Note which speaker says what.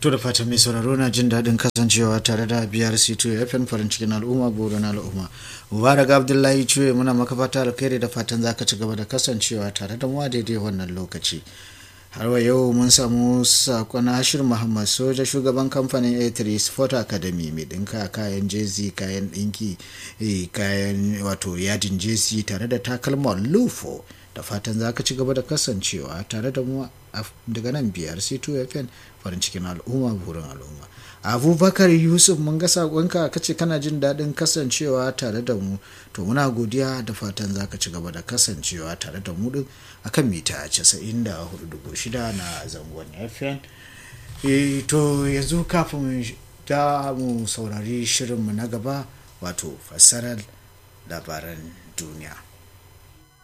Speaker 1: To da fatan mai sauraro na jin daɗin kasancewa tare da biyar C2 FM farin cikin al'umma burin al'umma. Mubarak Abdullahi Cuye muna maka fata alkhairi da fatan za ka ci gaba da kasancewa tare da mu a daidai wannan lokaci. Har wa yau mun samu sakon Hashir Muhammad soja shugaban kamfanin A3 Sport Academy mai ɗinka kayan jezi kayan ɗinki kayan wato yadin jezi tare da takalman lufo. da fatan za ka ci gaba da kasancewa tare da mu daga nan biyar c2 fm farin cikin al'umma burin al'umma abubakar yusuf mun ga sakonka ka ce kana jin daɗin kasancewa tare da mu to muna godiya da fatan za ka ci gaba da kasancewa tare da mu din akan mita 94.6 na zangon fm to yanzu kafin da mu saurari shirinmu na gaba wato fassarar labaran duniya